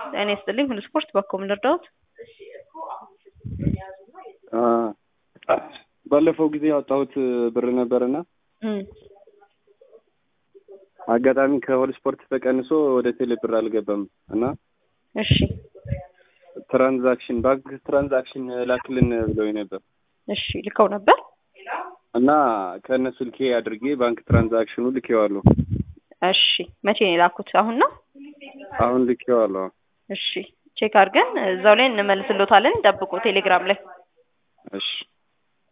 ጤና ይስጥልኝ ሁሉ ስፖርት በኮም ልርዳዎት? ባለፈው ጊዜ ያወጣሁት ብር ነበርና እም አጋጣሚ ከሆል ስፖርት ተቀንሶ ወደ ቴሌ ብር አልገባም እና እሺ ትራንዛክሽን ባንክ ትራንዛክሽን ላክልን ብለው ነበር እሺ ልከው ነበር እና ከእነ ስልኬ አድርጌ ባንክ ትራንዛክሽኑ ልኬዋለሁ። እሺ መቼ ነው የላኩት? አሁን ነው? አሁን ልኬዋለሁ። እሺ ቼክ አድርገን እዛው ላይ እንመልስሎታለን። ጠብቁ ቴሌግራም ላይ እሺ